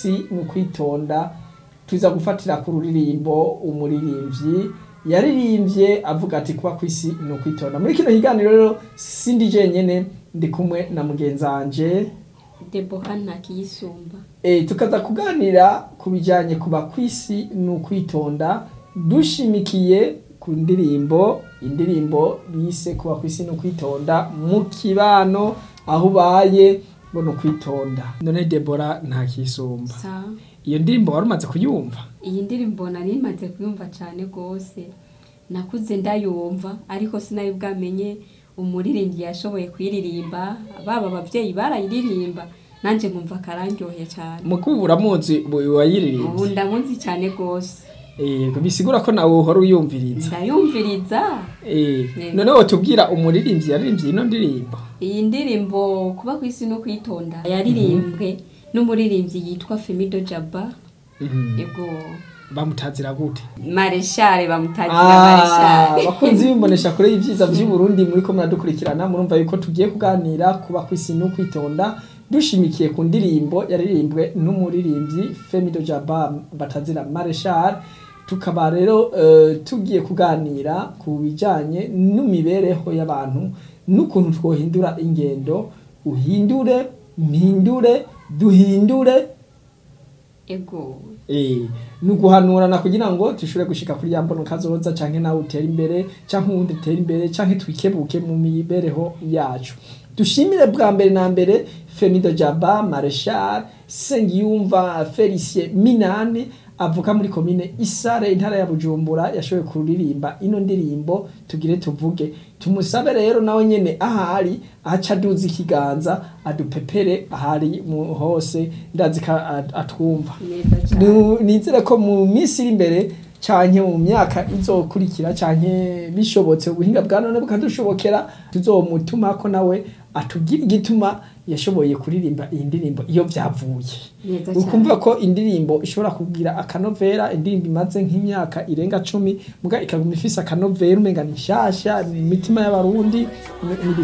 kw'isi ni ukwitonda tuza gufatira ku ruririmbo umuririmbyi yaririmbye avuga ati kuba kw'isi ni ukwitonda muri kino kiganiro rero sindi jenyene ndi kumwe na mugenzanje deboha ntakiyisumba e, tukaza kuganira ku bijanye kuba kw'isi ni ukwitonda dushimikiye ku ndirimbo indirimbo bise kuba kw'isi ni ukwitonda mu kibano aho ubaye ngo ni ukwitonda none debora ntakisumba sa iyo ndirimbo wari umaze kuyumva iyi ndirimbo nari maze kuyumva cyane rwose nakuze ndayumva ariko sinari bwamenye umuririmbyi yashoboye kuyiririmba baba ababyeyi barayiririmba nanjye nkumva akararyohe cyane mukubu uramuzi ubu wayiririmbye ndamunzi cyane rwose Eh, bisigura ko nawe uhora uyumviriza ndayumviriza Eh, Yego. none wotubwira umuririmbyi yaririmbye ino ndirimbo iyi ndirimbo kuba ku isi no kwitonda yaririmbwe n'umuririmbyi yitwa femido jaba Mhm. ego bamutazira gute mareshare bamutagira Ah, mareshare bakunzi bimbonesha kure y'ivyiza vy'uburundi muriko muradukurikirana murumva yuko tugiye kuganira kuba kw'isi no kwitonda dushimikiye ku ndirimbo yaririmbwe n'umuririmbyi femido jaba batazira mareshal tukaba rero eh, tugiye kuganira ku bijanye n'imibereho y'abantu n'ukuntu twohindura ingendo uhindure mpindure duhindure ego Eh, ni uguhanurana kugira ngo dushobore gushika kuri ya mbono kazoza canke nawe utere imbere canke uwundi utere imbere canke twikebuke mu mibereho yacu dushimire bwa mbere na mbere femido jaba mareshal sengiyumva felicien minani avuka muri komine isare intara ya bujumbura yashoboye kuririmba ino ndirimbo tugire tuvuge tumusabe rero nawe nyene ahari aca aduza ikiganza adupepere ahari mu hose ndazi ko at- atwumva neza cyane Nu- nizere ko mu minsi iri imbere canke mu myaka izokurikira canke bishobotse ubuhinga bwa none bukadushobokera tuzomutumako nawe atubwire igituma yashoboye kuririmba iyi ndirimbo iyo vyavuye neza cyane ukumva ko indirimbo ishobora kugira akanovera indirimbo imaze nk'imyaka irenga cumi muga ikaguma ifise akanovera umenga ni nshasha mu mitima y'abarundi ni- ni